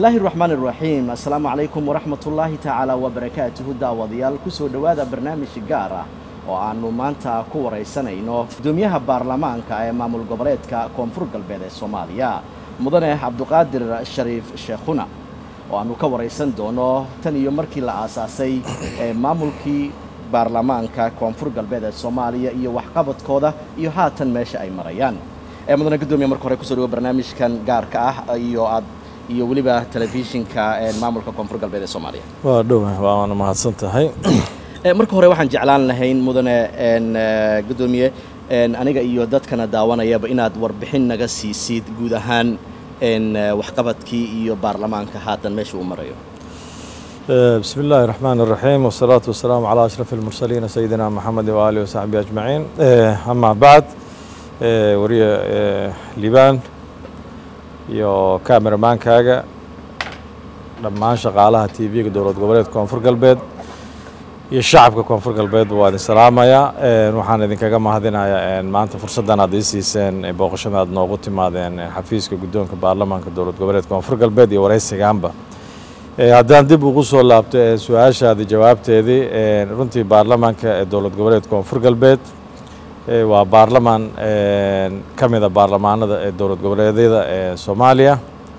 bismillaahi raxmaan iraxiim assalaamu calaykum waraxmatullaahi tacaala wabarakaatuhu daawadayaal kusoo dhowaada barnaamij gaar ah oo aannu maanta ku waraysanayno gudoomiyaha baarlamaanka ee maamul goboleedka koonfur galbeed ee soomaaliya mudane cabduqaadir shariif sheekhuna oo aannu ka waraysan doono tan iyo markii la aasaasay ee maamulkii baarlamaanka koonfur galbeed ee soomaaliya iyo waxqabadkooda iyo haatan meesha ay marayaan ee mudane gudoomiya marka hore kusoo dhawo barnaamijkan gaarka ah iyo aad iyo weliba telefishinka maamulka koonfur galbeed ee soomaaliya waa dhowa waana mahadsan tahay marka hore waxaan jeclaan lahayn mudane gudoomiye aniga iyo dadkana daawanayaba inaad warbixin naga siisid guud ahaan waxqabadkii iyo baarlamaanka haatan meesha uu marayo bismi illaahi raxmaan iraxiim wasalaatu wasalaamu calaa ashraf almursaliina sayidina maxamed waaalihi wasaxbihi ajmaciin amaa bacd wariye liibaan iyo kameramaankaaga dhammaan shaqaalaha t v-ga dowlad goboleedka koonfur galbeed iyo shacabka koonfur galbeed waa idin salaamayaa waxaan idinkaga mahadinayaa maanta fursaddan aad ii siiseen booqashada aad noogu timaadeen xafiiska guddoonka baarlamaanka dowlad goboleedka koonfur galbeed iyo waraysigaanba haddaan dib ugu soo laabto su-aashaadi jawaabteedii runtii baarlamaanka ee dowlad goboleedka koonfur galbeed waa baarlamaan ka mida baarlamaanada ee dowlad goboleedyada ee soomaaliya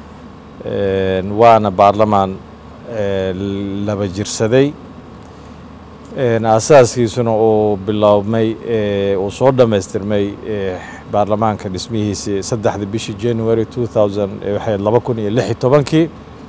waana baarlamaan laba jirsaday asaaskiisuna uu biloobmay uu soo dhammaystirmay baarlamaanka dhismihiisii saddexda bishii january two thousand waxay laba kun iyo lix iyo tobankii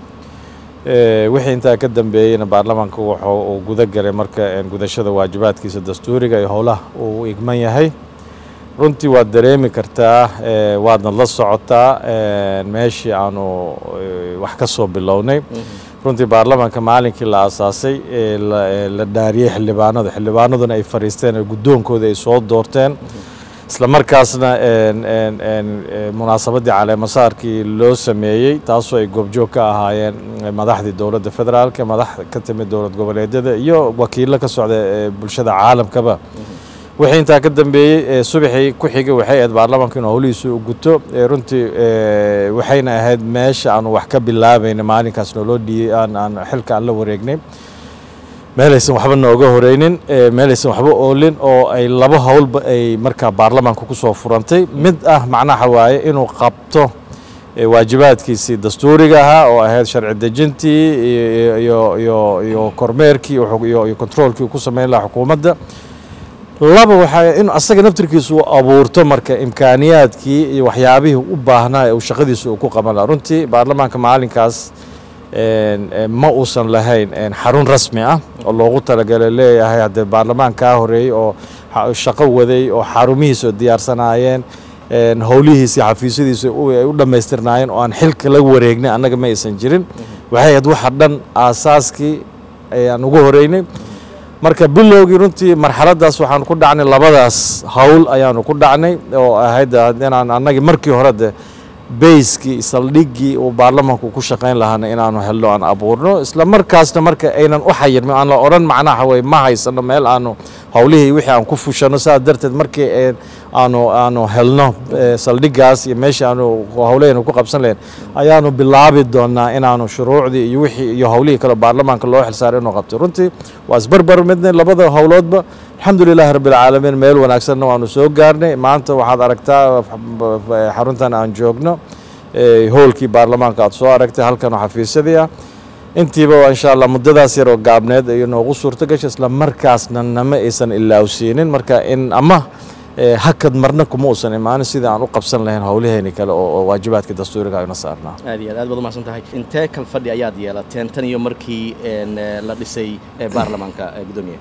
wixii intaa ka dambeeyeyna baarlamaanka wuxuu uu guda galay marka gudashada waajibaadkiisa dastuuriga iyo howlaha uu igman yahay runtii waad dareemi kartaa waadna la socotaa meeshii aanu wax ka soo bilownay runtii baarlamaanka maalinkii la aasaasay la dhaariyey xildhibaanada xildhibaanaduna ay fadhiisteen oo guddoonkooda ay soo doorteen isla markaasna munaasabaddii caleemasaarkii loo sameeyey taasoo ay goobjoog ka ahaayeen madaxdii dowladda federaalka madax ka timid dowlad goboleedyada iyo wakiillo ka socda bulshada caalamkaba wixii intaa ka dambeeyey subaxii ku xigay waxay ahayd baarlamaanka inuu howlihiisa u guto runtii waxayna ahayd meesha aanu wax ka bilaabayna maalinkaas nooloo dhiiyey aan aan xilka aan la wareegnay meelaysan waxba nooga horeynin meelaysan waxba oolin oo ay laba howlba ay markaa baarlamaanka ku soo furantay mid ah macnaha waaye inuu qabto waajibaadkiisii dastuuriga ahaa oo ahayd sharci dejintii iyo iyo iyo kormeerkii iyo controolkii uu ku sameyn lahaa xukuumadda laba waxaa in asaga naftirkiisa uu abuurto marka imkaaniyaadkii iyo waxyaabihii u baahnaa ee uu shaqadiisa uu ku qaban laha runtii baarlamaanka maalinkaas ma uusan lahayn xarun rasmi ah oo loogu talagalay leeyahay haddee baarlamaan kaa horeeyey oo shaqo waday oo xarumihiisa diyaarsanaayeen howlihiisi xafiisyadiisa ay u dhammaystirnaayeen oo aan xilka la wareegnay annaga ma aysan jirin waxay ahayd waxa dhan aasaaskii ayaan ugu horeynay marka bilowgii runtii marxaladdaas waxaanu ku dhacnay labadaas howl ayaanu ku dhacnay oo ahayd inaan annagii markii hore de bayskii saldhiggii uu baarlamaanku ku shaqayn lahaana inaanu helno aan abuurno isla markaasna marka aynan u xayirmin aan la odhan macnaha way ma haysano meel aanu howlihii wixii aan ku fushano saas darteed markii aanu aanu helno saldhiggaas iyo meeshii aanu howlahaynu ku qabsan lahayn ayaanu bilaabi doonaa inaanu shuruucdii iyo wixii iyo howlihii kale baarlamaanka loo xilsaaray inuu qabto runtii waa isbarbar midnay labada howloodba alxamdu lilahi rabbi alcaalamiin meel wanaagsanna waanu soo gaarnay maanta waxaad aragtaa xaruntan aan joogno hoolkii baarlamaanka aad soo aragtay halkan oo xafiisyadii ah intiiba insha allah muddadaas yar oo gaabneed ay noogu suurto gashay isla markaasna nama aysan ilaawsiinin marka in ama hakad marna kuma uusan imaanin sidii aan u qabsan lahayn howlaheeni kale oo waajibaadka dastuuriga ayna saarnaa aad iyo aad aad baad umahadsan tahay intee kal fadhi ayaad yeelateen tan iyo markii la dhisay baarlamaanka gudoomiye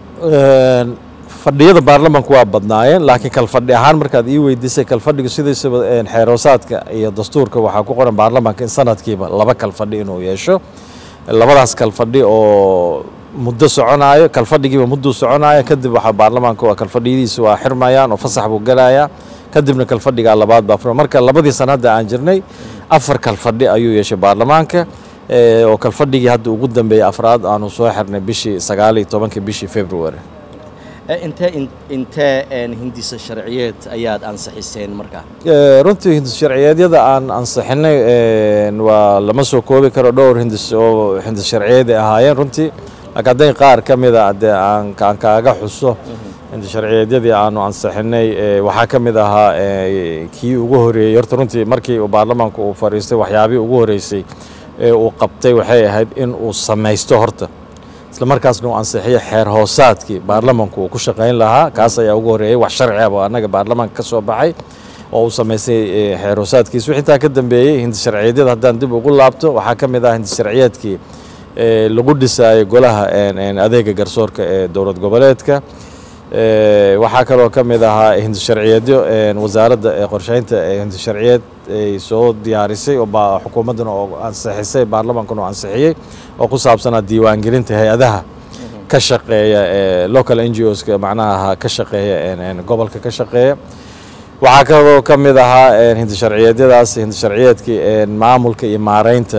fadhiyada baarlamaanku waa badnaayeen laakiin kalfadhi ahaan markaad ii weydiisay kalfadhigu sidiisaba xeeroosaadka iyo dastuurka waxaa ku qoran baarlamaanka in sanadkiiba laba kalfadhi inuu yeesho labadaas kalfadhi oo muddo soconaayo kalfadhigiiba mudduu soconaayo kadib waxaa baarlamaanka waa kalfadhiyadiisa waa xirmayaan oo fasax buu gelayaa kadibna kalfadhigaa labaad baa fura marka labadii sanadda aan jirnay afar kalfadhi ayuu yeeshay baarlamaanka oo kalfadhigii hadda ugu dambeeyey afraad aanu soo xirnay bishii sagaal iyo tobankii bishii february intee intee hindisa sharciyeed ayaad ansixiseen markaa runtii hindis sharciyeedyada aan ansixinay waa lama soo koobi karo dhowr hindis oo hindis sharciyeed ay ahaayeen runtii laakiin hadday qaar ka mida dee aan aan kaaga xuso hindis sharciyeedyadii aanu ansixinay waxaa ka mid ahaa kii ugu horeeyey horta runtii markii uu baarlamaanku uu fadhiistay waxyaabihii ugu horeysay ee uu qabtay waxay ahayd in uu samaysto horta isla markaasna uu ansixiyo xeer hoosaadkii baarlamanku uu ku shaqayn lahaa kaas ayaa ugu horreeyey wax sharci ah oo annaga baarlamaanka ka soo baxay oo uu samaystay xeer hoosaadkiis wixii intaa ka dambeeyey hindi sharciyeedyada haddaan dib ugu laabto waxaa ka mid ah hindi sharciyeedkii lagu dhisaayay golaha adeega garsoorka ee dowlad goboleedka waxaa kaloo ka mid ahaa hindi sharciyeedyo wasaaradda qorsheynta hindi sharciyeed ay soo diyaarisay oo xukuumaddana oo ansixisay baarlamaankuna oo ansixiyey oo ku saabsanaa diiwaangelinta hay-adaha ka shaqeeya local n g oska macnaha ka shaqeeya gobolka ka shaqeeya waxaa kaloo ka mid ahaa hindi sharciyeedyadaas hindi sharciyeedkii maamulka iyo maareynta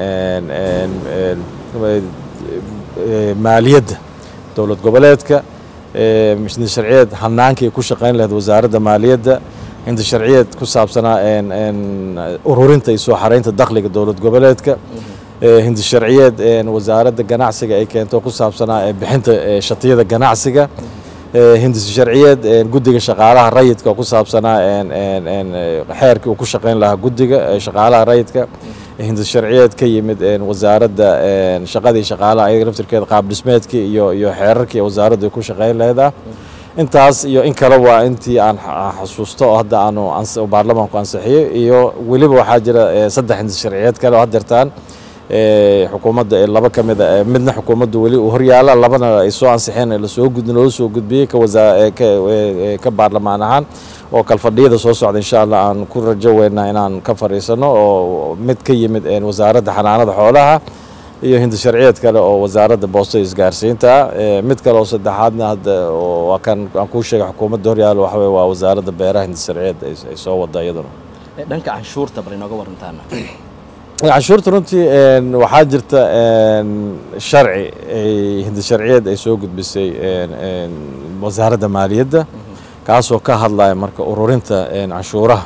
maaliyadda dowlad goboleedka hindi sharciyeed hanaankii ay ku shaqayn lahayd wasaaradda maaliyadda hindi sharciyeed ku saabsanaa ururinta iyo soo xaraynta dakhliga dowlad goboleedka hindi sharciyeed wasaaradda ganacsiga ay keento ku saabsanaa bixinta shatiyada ganacsiga hindi sharciyeed guddiga shaqaalaha rayidka ku saabsanaa xeerkii uu ku shaqayn lahaa guddiga shaqaalaha rayidka hindi sharciyeed ka yimid wasaaradda shaqadii shaqaalaha ayaga naftirkeeda qaab dhismeedkii iyo iyo xeerarkii wasaaraddu ay ku shaqayn laheedah intaas iyo in kale waa intii aan xasuusto oo hadda aanu baarlamaanku ansixiyey iyo weliba waxaa jira saddex hindi sharciyeed kale oo haddeertaan xukuumadda ee laba ka mid a midna xukuumaddu weli uu horyaala labana ay soo ansixeen lasoo gud loo soo gudbiyey ka wasaa ka baarlamaan ahaan oo kalfadhiyada soo socda insha allah aan ku rajo weynaa inaan ka fadhiisano oo mid ka yimid wasaaradda xanaanada xoolaha iyo hindi sharciyeed kale oo wasaaradda boostada isgaarsiinta mid kale oo saddexaadna hadda waa kan aan kuu sheegay xukuumadda horyaalo waxa weye waa wasaaradda beeraha hindi sharciyeed ay soo wada iyaduna dhanka canshuurta bal inooga warantaana canshuurta runtii waxaa jirta sharci hindi sharciyeed ay soo gudbisay wasaaradda maaliyadda kaasoo ka hadlaya marka ururinta canshuuraha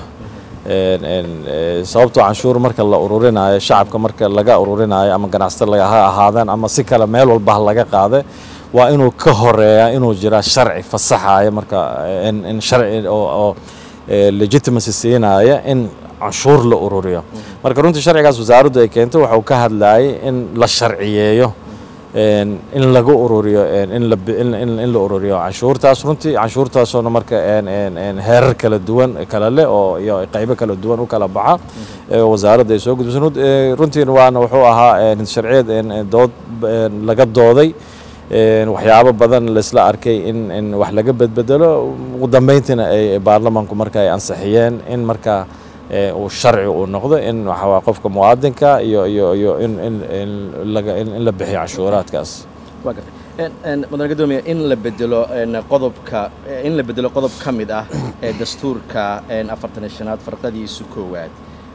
sababtoo canshuur marka la ururinayo shacabka marka laga ururinayo ama ganacsato ha ahaadaan ama si kale meel walba laga qaada waa inuu ka horeeya inuu jira sharci fasaxaya marka in sharci oo legitimacy siinaya in canshuur la ururiyo marka runtii sharcigaas wasaaraddu ay keentay waxa uu ka hadlayay in la sharciyeeyo in laga ururiyo in la ururiyo canshuurtaas runtii canshuurtaasoona marka heerar kala duwan kala leh oo iyo qaybo kala duwan u kala baxa wasaaradda ay soo gudbisay runtiina waana wuxuu ahaa sharciyeed dood laga dooday waxyaabo badan laisla arkay in in wax laga bedbedelo ugu dambeyntiina ay baarlamaanku marka ay ansixiyeen in marka uu sharci uu noqdo in waxawaa qofka muwaadinka iyo iyo iyo in in in laga in la bixiyo canshuuraadkaas waa gartay mudane gadoomiye in la bedelo qodobka in la bedelo qodob ka mid ah ee dastuurka afartan iyo shanaad farqadiisu koowaad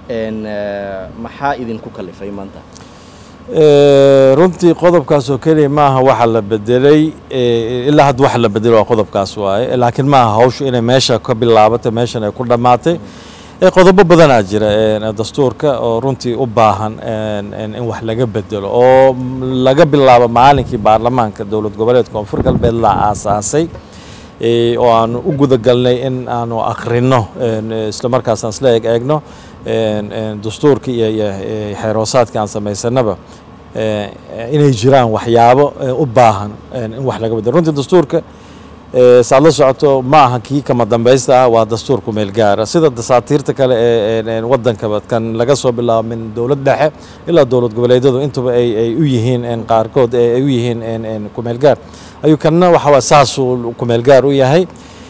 maxaa idinku kalifay maanta runtii qodobkaas oo keliya maaha waxa la bedelay ilaa hadda waxa la bedelo waa qodobkaas waaye laakiin maaha hawshu inay meesha ka bilaabatay meeshan ay ku dhammaatay qodobo badanaa jira dastuurka oo runtii u baahan in wax laga bedelo oo laga bilaabo maalinkii baarlamaanka dowlad goboleedka koonfur galbeed la aasaasay oo aanu u gudagalnay in aanu akhrino isla markaasaan isla eeg eegno dastuurka iyo iyo xeeroosaadka aan samaysanaba inay jiraan waxyaabo u baahan in wax laga bedelo runtii dastuurka saad la socoto ma aha kii kama dambaysta ah waa dastuur ku meel gaara sida dasaatiirta kale ee wadankaba kan laga soo bilaabo min dowlad dhexe ilaa dowlad goboleedyadu intuba ay u yihiin qaarkood ay u yihiin ku meel gaar ayuu kanna waxa saasuu ku meel gaar u yahay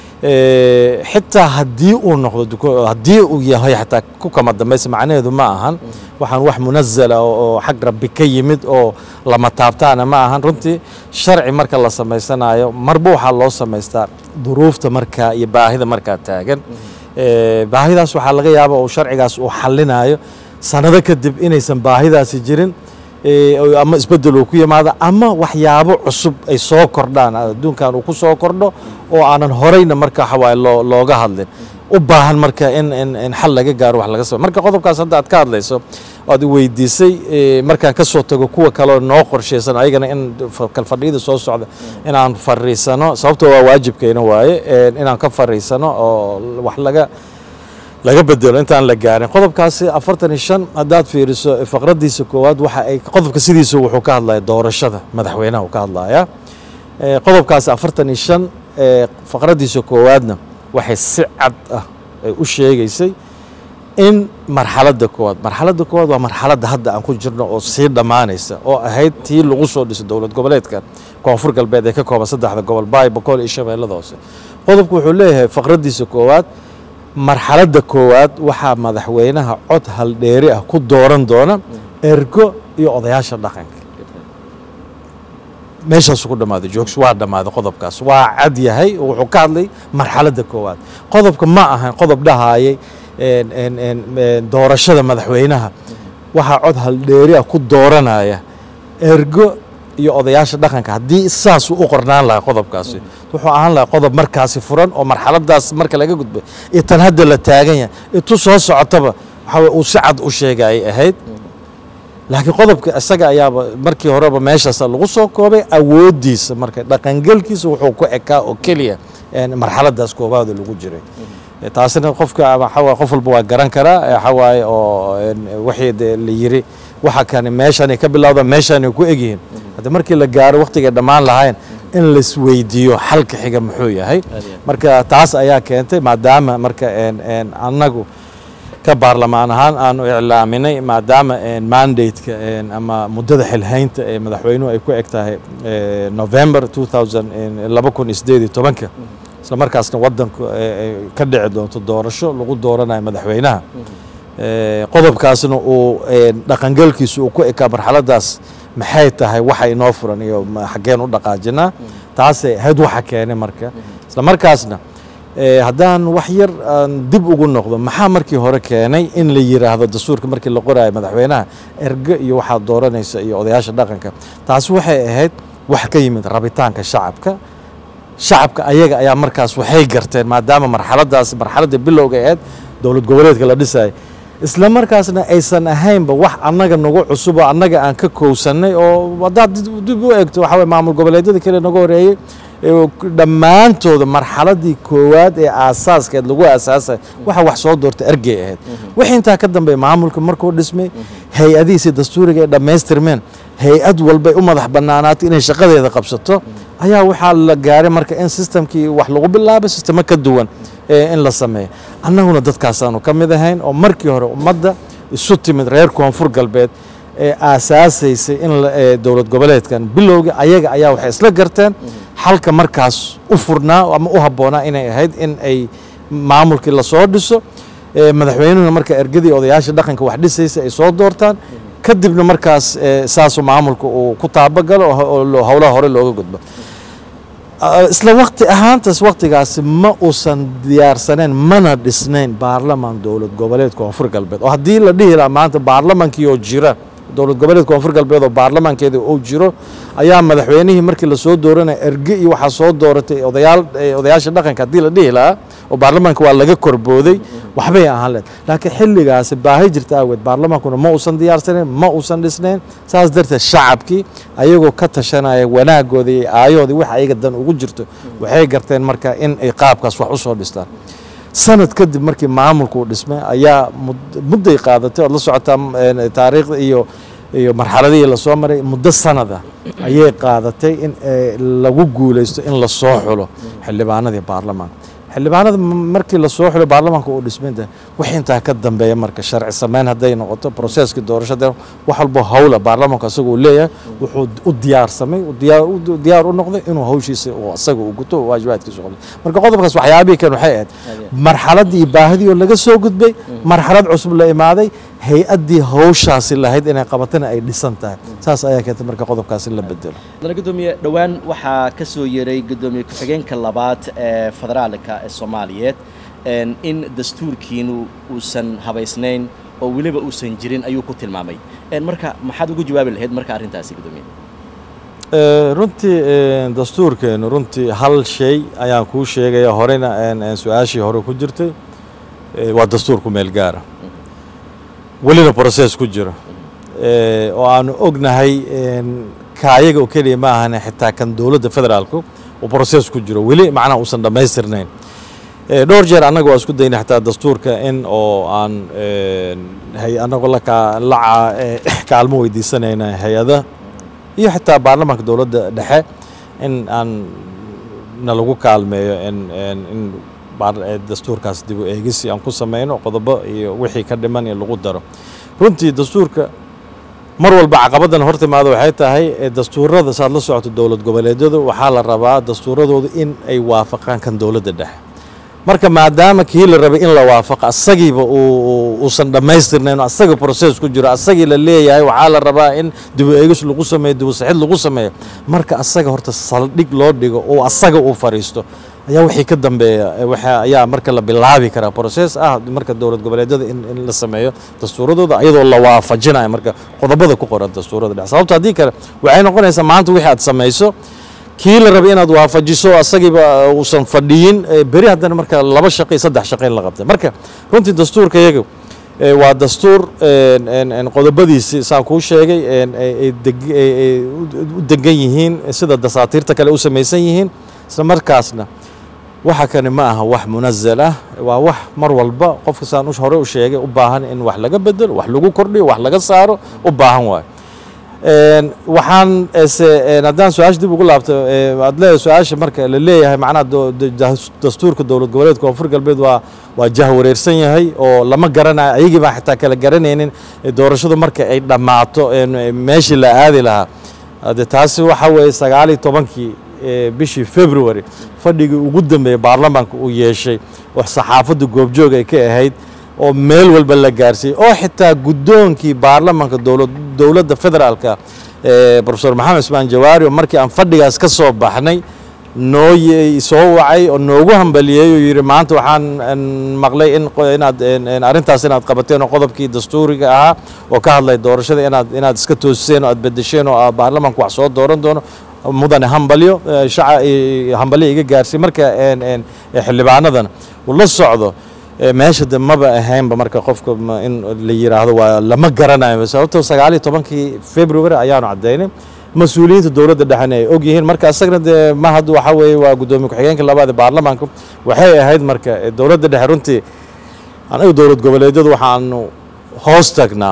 xitaa haddii uu noqdo haddii uu yahay xataa ku kama dambaysa macnaheedu ma ahan waxaan wax munazala oo xag rabbi ka yimid oo lama taabtaana ma ahan runtii sharci marka la samaysanayo marba waxaa loo samaystaa duruufta markaa iyo baahida markaa taagan baahidaas waxaa laga yaaba uu sharcigaas uu xallinayo sanado kadib inaysan baahidaasi jirin ama isbeddel uu ku yimaado ama waxyaabo cusub ay soo kordhaan adduunkan uu ku soo kordho oo aanan horeyna marka waxawaaye loo looga hadlin u baahan marka in in in xal laga gaaro wax laga sabo marka qodobkaas hadda aad ka hadlayso aad weydiisay markaan ka soo tago kuwa kaleo noo qorshaysan ayagana in kalfadhiyada soo socda inaan fariisano sababtoo waa waajibkeena waaye inaan ka fariisano oo wax laga laga bedelo intaan la gaarin qodobkaasi afartan iyo shan haddaad fiiriso faqraddiisa koowaad waxa ay qodobka sidiisa wuxuu ka hadlaya doorashada madaxweynaha uu ka hadlaya qodobkaasi afartan iyo shan faqraddiisa koowaadna waxay si cad ah ay u sheegaysay in marxaladda koowaad marxaladda koowaad waa marxaladda hadda aan ku jirno oo sii dhammaanaysa oo ahayd tii lagu soo dhisay dowlad goboleedka koonfur galbeed ee ka kooban saddexda gobol baay boqol iyo shabeellada hoose qodobku wuxuu leeyahay faqraddiisa koowaad marxaladda koowaad waxaa madaxweynaha cod haldheeri ah ku dooran doona ergo iyo odayaasha dhaqanka meeshaasu ku dhammaaday joogs waa dhammaaday qodobkaas waa cad yahay wuxuu ka hadlay marxaladda koowaad qodobka ma ahan qodob dhahaayay doorashada madaxweynaha waxaa cod haldheeri ah ku dooranaya ergo iyo odayaasha dhaqanka haddii saasuu u qornaan lahaa qodobkaasi wuxuu ahaan lahaa qodob markaasi furan oo marxaladaas marka laga gudbay iyo tan hadda la taagan yahay itu soo socotaba waxaa uu si cad u sheega ay ahayd laakiin qodobka isaga ayaaba markii horeba meeshaas lagu soo koobay awooddiisa marka dhaqangelkiisa wuxuu ku ekaa oo keliya marxaladaas koobaada lagu jiray taasina qofka waxawaa qof walba waa garan karaa waxawaaye oo wixii de la yiri waxa kani meeshanay ka bilowda meeshanay ku egyihiin hadda markii la gaaro waqtigay dhammaan lahayn in laisweydiiyo xalka xiga muxuu yahay marka taas ayaa keentay maadaama marka annagu ka baarlamaan ahaan aanu iclaaminay maadaama mandate-ka ama muddada xilhaynta ee madaxweynuhu ay ku eg tahay november laba kun iyo sideed iyo tobanka isla markaasna waddanku ka dhici doonto doorasho lagu dooranayo madaxweynaha qodobkaasna uu dhaqangelkiisu uu ku ekaa marxaladaas maxay tahay waxa inoo furan iyo xaggeen u dhaqaajinaa taasay ahayd waxa keenay marka isla markaasna haddaan wax yar aan dib ugu noqdo maxaa markii hore keenay in la yiraahdo dastuurka markii la qoraayo madaxweynaha erge iyo waxaad dooranaysa iyo odayaasha dhaqanka taasi waxay ahayd wax ka yimid rabitaanka shacabka shacabka ayaga ayaa markaas waxay garteen maadaama marxaladaas marxaladda bilowga ahayd dowlad goboleedka la dhisaya isla markaasna aysan ahaynba wax annaga nagu cusub oo annaga aan ka kowsannay oo haddaad dib u eegto waxa weye maamul goboleedyada kale naga horeeyey dhammaantooda marxaladii koowaad ee aasaaskeed lagu aasaasay waxa wax soo doorta ergey ahayd wixii intaa ka dambeeya maamulka markuu dhismay hay-adihiisi dastuuriga ay dhammaystirmeen hay-ad walbay u madax bannaanaatay inay shaqadeeda qabsato ayaa waxaa la gaaray marka in sistamkii wax lagu bilaabay sistemo ka duwan in la sameeyo annaguna dadkaasaanu ka mid ahayn oo markii hore ummadda isu timid reer koonfur galbeed ee aasaasaysay in dowlad goboleedkan bilowga ayaga ayaa waxay isla garteen xalka markaas u furnaa ama u habboonaa inay ahayd in ay maamulkii lasoo dhiso madaxweynuhuna marka ergadii odayaasha dhaqanka wax dhisaysa ay soo doortaan kadibna markaas saasuu maamulka uu ku taabagalo oo howlaha hore looga gudbo isla waqti ahaantaas waqtigaasi ma uusan diyaarsaneyn mana dhisnayn baarlamaan dowlad goboleed koonfur galbeed oo haddii la dhihi lahaa maanta baarlamaankii oo jira dowlad goboleed koonfur galbeed oo baarlamaankeeda uu jiro ayaa madaxweynihii markii lasoo dooranaya erge iyo waxaa soo dooratay odayaal odayaasha dhaqanka haddii la dhihi lahaa oo baarlamaanka waa laga korbooday waxbay ahaan leed laakiin xilligaasi baahi jirta aaweed baarlamaankuna ma uusan diyaarsanayn ma uusan dhisnayn saas darteed shacabkii ayagoo ka tashanaya wanaagooda iyo aayahoodii wax ayaga dan ugu jirto waxay garteen marka in ay qaabkaas wax u soo dhistaan sanad kadib markii maamulku uu dhismay ayaa mudday qaadatay ood la socotaa taariikhda iyo iyo marxaladihii lasoo maray muddo sanada ayay qaadatay in lagu guulaysto in lasoo xulo xildhibaanadii baarlamaanka xildhibaanada markii lasoo xulo baarlamaanka uu dhismaynta wax intaa ka dambeeya marka sharci sameyn hadday noqoto proseeskii doorashada wax walbo howla baarlamaanku asaga uu leeyahay wuxuu u diyaarsamay diyaar u noqday inuu hawshiisa asaga uu guto waajibaadkiisa qabto marka qodobkaas waxyaabihii kan waxay ahayd marxaladdii baahidii oo laga soo gudbay marxalad cusub la imaaday hay-addii hawshaasi lahayd inay qabatana ay dhisan tahay saas ayaa keentay marka qodobkaasi la bedelo mudane gudoomiye dhowaan waxaa ka soo yeeray gudoomiye ku-xigeenka labaad ee federaalka ee soomaaliyeed in dastuurkiinu uusan habaysnayn oo weliba uusan jirin ayuu ku tilmaamay marka maxaad ugu jawaabi lahayd marka arrintaasi guddoomiye runtii dastuurkeenu runtii hal shay ayaan kuu sheegaya horena su-aashii hore ku jirtay waa dastuur ku meel gaara welina process ku jiro oo aanu ognahay kaayaga oo keliya ma ahane xitaa kan dowladda federaalku uu process ku jiro weli macnaha uusan dhammaystirnayn dhowr jeer annaga waa isku daynay xitaa dastuurka in oo aan annagoo la kaalmo weydiisanayna hay-ada iyo xitaa baarlamaanka dowladda dhexe in aan nalagu kaalmeeyo in dastuurkaas dib u eegisi aan ku samayno qodobo iyo wixii ka dhiman in lagu daro runtii dastuurka mar walba caqabaddan hor timaado waxay tahay dastuurada saad la socoto dowlad goboleedyadu waxaa la rabaa dastuuradoodu in ay waafaqaan kan dowladda dhexe marka maadaama kii la rabay in la waafaqo asagiiba uusan dhammaystirnayn asaga process ku jiro asagii la leeyahay waxaa la rabaa in dibu eegis lagu sameeyo dibu saxid lagu sameeyo marka asaga horta saldhig loo dhigo oo asaga uu fariisto ayaa wixii ka dambeeya ayaa marka la bilaabi karaa process ah marka dowlad goboleedyada in la sameeyo dastuuradooda iyadoo la waafajinayo marka qodobada ku qoran dastuurada dhex sababto haddii kale waxay noqonaysaa maanta wixii aad samayso kii la rabay inaad waafajiso asagiiba uusan fadhiyin beri haddana marka laba shaqo iyo saddex shaqo in la qabtay marka runtii dastuurka iyaga waa dastuur qodobadiisi saan kuu sheegay u degan yihiin sida dasaatiirta kale u samaysan yihiin isla markaasna waxa kani ma aha wax munazal ah waa wax mar walba qofka saan hore u sheegay u baahan in wax laga bedelo wax lagu kordhiyo wax laga saaro u baahan waayo waxaan haddaan su-aasha dib ugu laabto aad leedahay su-aasha marka la leeyahay macnaha dastuurka dowlad goboleedka koonfur galbeed waa waa jah wareersan yahay oo lama garanayo ayagii baan xitaa kala garanaynin doorashadu marka ay dhammaato meeshii la aadi lahaa de taasi waxa weeye sagaal iyo tobankii bishii february fadhigii ugu dambeeyey baarlamaanka uu yeeshay oo saxaafadda goobjoog ay ka ahayd oo meel walba la gaarsiiyey oo xitaa guddoonkii baarlamaanka dowladda federaalka profesor maxamed ismaan jawaari oo markii aan fadhigaas ka soo baxnay noo soo wacay oo noogu hambaliyey oo yidhi maanta waxaan maqlay in inaad arrintaas inaad qabateen oo qodobkii dastuuriga ahaa oo ka hadlay doorashada inaad inaad iska toosiseen oo aad bedesheen oo baarlamaanku wax soo dooran doono mudane hambalyo shaca hambalyo iga gaarsiy marka xildhibaanadana uu la socdo meesha de maba ahaynba marka qofka in la yiraahdo waa lama garanayo sababto sagaal iyo tobankii february ayaanu caddaynay mas-uuliyiinta dowladda dhexena ay og yihiin marka isagana dee ma hadda waxa weeye waa guddoomiye ku-xigeenka labaad ee baarlamaanka waxay ahayd marka dowladda dhexe runtii anaga dowlad goboleedyadu waxaanu hoos tagnaa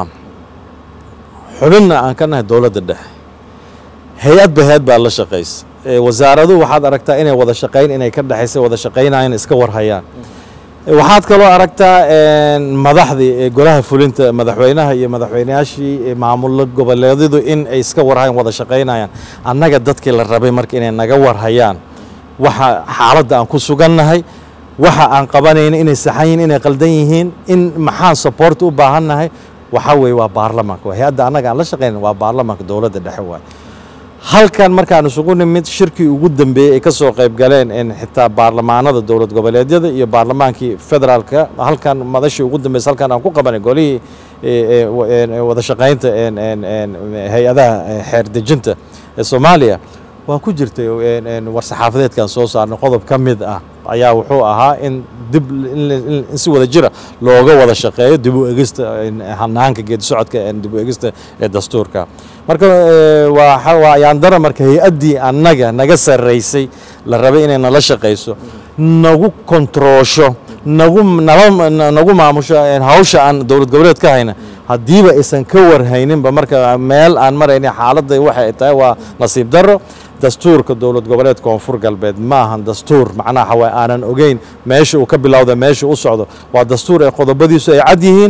xubinna aan ka nahay dowladda dhexe hay-ad ba hay-ad baa la shaqaysa wasaaraduhu waxaad aragtaa inay wada shaqayn inay ka dhexaysa wada shaqaynayaan iska warhayaan waxaad kaloo aragtaa madaxdii golaha fulinta madaxweynaha iyo madaxweynayaashii maamulo goboleedyadu in ay iska warhayaan wada shaqaynayaan annaga dadkii la rabay marka inay naga warhayaan waxa xaaladda aan ku sugannahay waxa aan qabanayna inay saxan yihiin inay qaldan yihiin in maxaan support u baahannahay waxa weeye waa baarlamaanka hay-adda annaga aan la shaqaynan waa baarlamaanka dowladda dhexe waay halkan markaan isugu nimid shirkii ugu dambeeyey ay ka soo qayb galeen xitaa baarlamaanada dowlad goboleedyada iyo baarlamaankii federaalka halkan madashii ugu dambeysa halkan aan ku qabanay golihii wada shaqaynta hay-adaha xeer dejinta ee soomaaliya waa ku jirtay war saxaafadeedkan soo saarnay qodob ka mid ah ayaa wuxuu ahaa in dib in si wada jira looga wada shaqeeyo dib u egista hanaanka geedi socodka dib u egista ee dastuurka marka waa ayaandara marka hay-addii annaga naga sarraysay la rabay inay nala shaqayso nagu kontroosho nagu nagu maamusho hawsha aan dowlad goboleed ka hayna haddiiba aysan ka warhayninba marka meel aan maraynin xaaladda waxay tahay waa nasiib darro dastuurka dowlad goboleed koonfur galbeed ma ahan dastuur macnaha xawaa aanan ogeyn meesha uu ka bilowda meesha u socdo waa dastuur ee qodobadiisu ay cad yihiin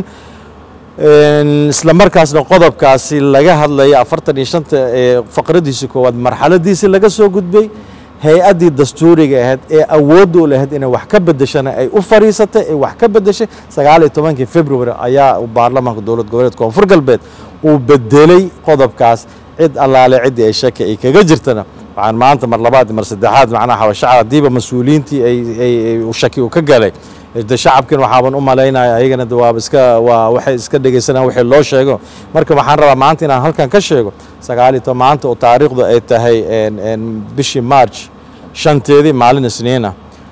isla markaasna qodobkaasi laga hadlaya afartan iyo shanta faqradiisi koowaad marxaladiisii laga soo gudbay hay-addii dastuuriga ahayd ee awoodda u lahayd inay wax ka bedeshana ay u fariisatay ay wax ka bedeshay sagaal iyo tobankii february ayaa baarlamaanka dowlad goboleed koonfur galbeed uu bedelay qodobkaas cid allaale ciddii ay shaki ay kaga jirtana waxaan maanta mar labaad mar saddexaad macnaha xawashacab haddiiba mas-uuliyiintii ay shaki uu ka galay de shacabkin waxaaban u malaynaya ayagana de waaba iska waa waxay iska dhegeysanayaan wixii loo sheego marka waxaan rabaa maanta inaan halkan ka sheego sagaal iyo toban maanta oo taariikhdu ay tahay bishii march shanteedii maalin isniina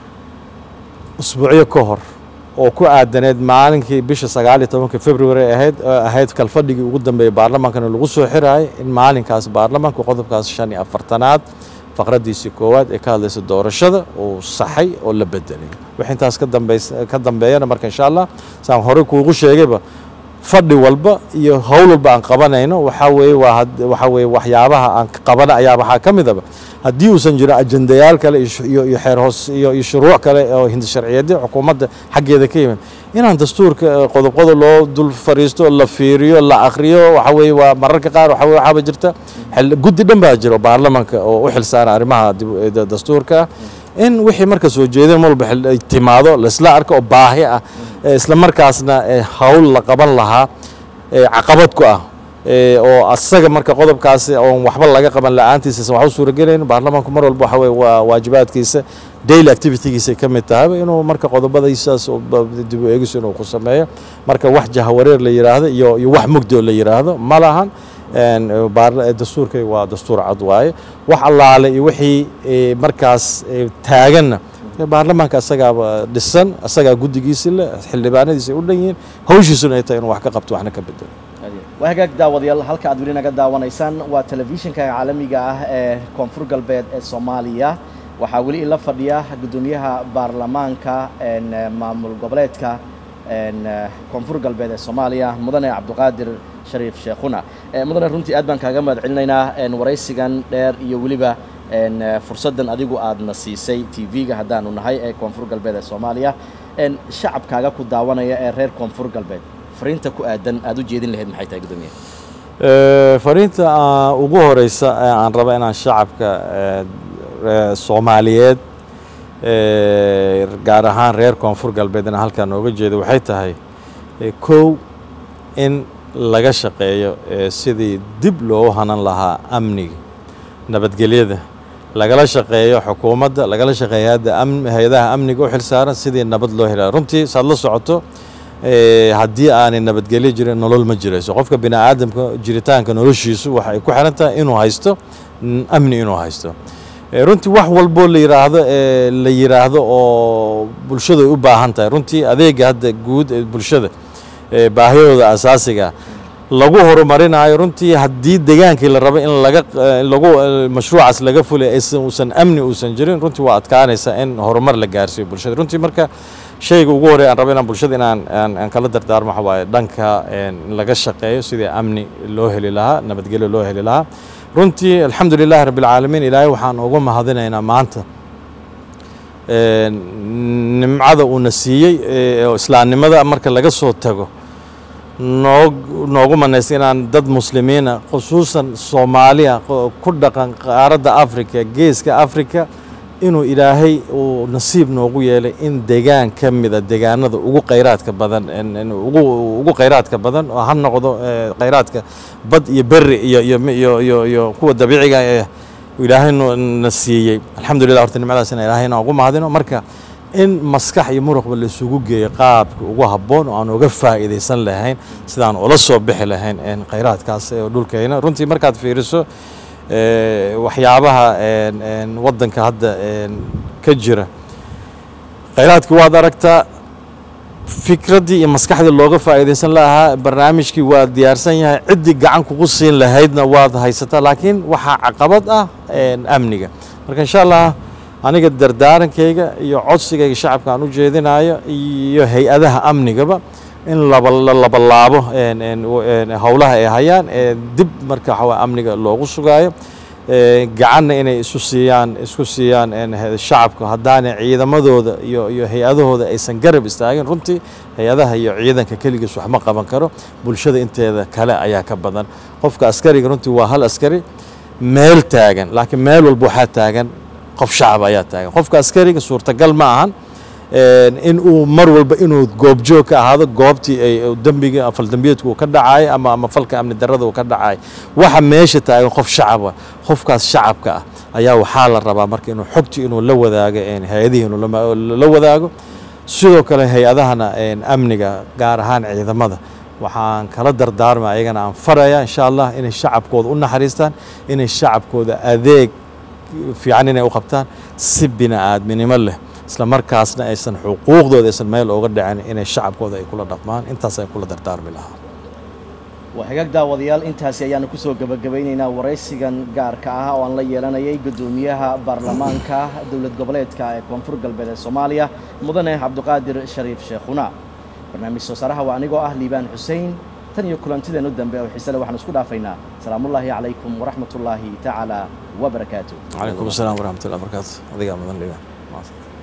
usbuucyo ka hor oo ku aadaneed maalinkii bisha sagaal iyo tobanka february ahayd ahayd kalfadhigii ugu dambeeyey baarlamaankana lagu soo xiraayay in maalinkaas baarlamaanka qodobkaas shan iyo afartanaad faqraddiisii koowaad ee ka hadlaysa doorashada uu saxay oo la bedelay wix intaas ka dambeys ka dambeeyana marka insha allah saan horey kuugu sheegayba fadhi walba iyo howl walba aan qabanayno waxaa weeye waa waxaa weeye waxyaabaha aan qabana ayaa waxaa ka midaba haddii uusan jirin ajendayaal kale iyo iyo xeer hoos iyo iyo shuruuc kale oo hindi sharciyeedyo xukuumadda xaggeeda ka yimid inaan dastuurka qodobqodo loo dul fariisto la fiiriyo la akhriyo waxa weeye waa mararka qaar waxa weye waxaaba jirta guddi dhan baa jiro baarlamanka oo u xilsaara arrimaha dastuurka in wixii marka soo jeedin walba ay timaado laisla arko oo baahi ah isla markaasna hawl la qaban lahaa caqabad ku ah oo asaga marka qodobkaasi oon waxba laga qaban la-aantiisa isan wax u suuragelayn baarlamaanku mar walba waxa weye waa waajibaadkiisa daily activitygiisa ka mid tahayba inuu marka qodobadaysaas dib u eegis inuu ku sameeyo marka wax jahawareer la yidhaahdo iyo iyo wax mugdi oo la yidhaahdo ma lahan dastuurkay waa dastuur cad waaye wax allaale iyo wixii markaas taaganna baarlamaanka asagaaba dhisan asagaa guddigiisi leh xildhibaanadiisa ay u dhan yihiin hawshiisuna ay tahay inuu wax ka qabto waxna ka bedelo waa hagaag daawadayaal halka aad weli naga daawanaysaan waa telefishinka caalamiga ah ee koonfur galbeed ee soomaaliya waxaa weli ila fadhiya guddoomiyaha baarlamaanka maamul goboleedka koonfur galbeed ee soomaaliya mudane cabdiqaadir shariif sheekhuna mudane runtii aad baan kaaga mahad celinaynaa waraysigan dheer iyo weliba fursaddan adigu aadna siisay t v-ga haddaanu nahay ee koonfur galbeed ee soomaaliya shacabkaaga ku daawanaya ee reer koonfur galbeed fariinta ku aadan aad u jeedin lahayd maxay tahay guddoomiye fariinta ugu horeysa aan raba inaan shacabka soomaaliyeed gaar ahaan reer koonfur galbeed inaan halkaa nooga jeedo waxay tahay kow in laga shaqeeyo sidii dib loogu hanan lahaa amniga nabadgelyada lagala shaqeeyo xukuumadda lagala shaqeeyo hay-adaha amniga u xilsaaran sidii nabad loo helaa runtii saad la socoto haddii aanay nabadgelyo jirin nolol ma jirayso qofka bini aadamka jiritaanka noloshiisu waxa ay ku xiran tahay inuu haysto amni inuu haysto runtii wax walboo la yiraahdo la yiraahdo oo bulshadu ay u baahan tahay runtii adeega hadda guud ee bulshada baahiyadooda asaasiga lagu horumarinayo runtii haddii degaankii la rabo in laga lagu mashruucaas laga fulay aysan uusan amni uusan jirin runtii waa adkaanaysa in horumar la gaarsiiyo bulshada runtii marka shayga ugu horey aan raba inaan bulshada inaan aan kala dardaarmo waxa waaye dhanka in laga shaqeeyo sidii amni loo heli lahaa nabadgelyo loo heli lahaa runtii alxamdu lilahi rabbi alcaalamiin ilaahay waxaan ugu mahadinaynaa maanta nimcada uuna siiyey oo islaamnimada marka laga soo tago noo noogu manaysta inaan dad muslimiina khusuusan soomaaliya ku dhaqan qaaradda africa geeska africa inuu ilaahay uu nasiib noogu yeelay in degaan ka mida degaanada ugu khayraadka badan ugu ugu khayraadka badan oo ha noqdo khayraadka bad iyo berri iyo iyo iyo iyo iyo kuwa dabiiciga ee ilaahay na siiyey alxamdulillah horta nimcadaas ina ilaahay inaan ugu mahadino marka in maskax iyo muruqba la isugu geeyo qaabka ugu habboon oo aan uga faa'iidaysan lahayn sidaan ula soo bixi lahayn khayraadkaas ee dhulkayna runtii markaad fiiriso waxyaabaha waddanka hadda ka jira khayraadkii waad aragtaa fikraddii iyo maskaxdii looga faa'iidaysan lahaa barnaamijkii waa diyaarsan yahay ciddii gacan kugu siin lahaydna waad haysataa laakiin waxaa caqabad ah amniga marka insha allah aniga dardaarankayga iyo codsigayga shacabka aan u jeedinayo iyo hay-adaha amnigaba in laba la labalaabo howlaha ay hayaan dib marka waxawaa amniga loogu sugaayo gacanna inay isu siiyaan isku siiyaan shacabka haddaanay ciidamadooda iyo iyo hay-adahooda aysan garab istaagin runtii hay-adaha iyo ciidanka keligiis wax ma qaban karo bulshada inteeda kale ayaa ka badan qofka askariga runtii waa hal askari meel taagan laakiin meel walba waxaa taagan qof shacab ayaa taagan qofka askariga suurtagal ma ahan in uu mar walba inuu goobjoog ka ahaado goobtii ay dembiga faldambiyeedku uu ka dhacay ama ama falka amni darrada uu ka dhacay waxa meesha taagan qof shacaba qofkaas shacabka ah ayaa waxaa la rabaa marka inuu xogtii inuu la wadaago hay-adihii inuu la wadaago sidoo kale hay-adahana amniga gaar ahaan ciidamada waxaan kala dardaarma ayagana aan faraya insha allah inay shacabkooda u naxariistaan inay shacabkooda adeeg fiican inay u qabtaan si bini aadminimo leh isla markaasna aysan xuquuqdooda aysan meel ooga dhicin inay shacabkooda ay kula dhaqmaan intaas ay kula dardaarmi lahaa waa hagaag daawadayaal intaasi ayaanu kusoo gebagabaynaynaa waraysigan gaarka ah oo aan la yeelanayay guddoomiyaha baarlamaanka dowlad goboleedka ee koonfur galbeed ee soomaaliya mudane cabdiqaadir shariif sheekhuna barnaamij soo saaraha waa anigoo ah liibaan xuseen tan iyo kulantideenu dambe oo xiisele waxaan isku dhaafaynaa salaamullaahi calaykum waraxmat ullaahi tacaala wabarakaatu calaykum asalaam waraxmat ullah barakaatu adigaa mudan liibaan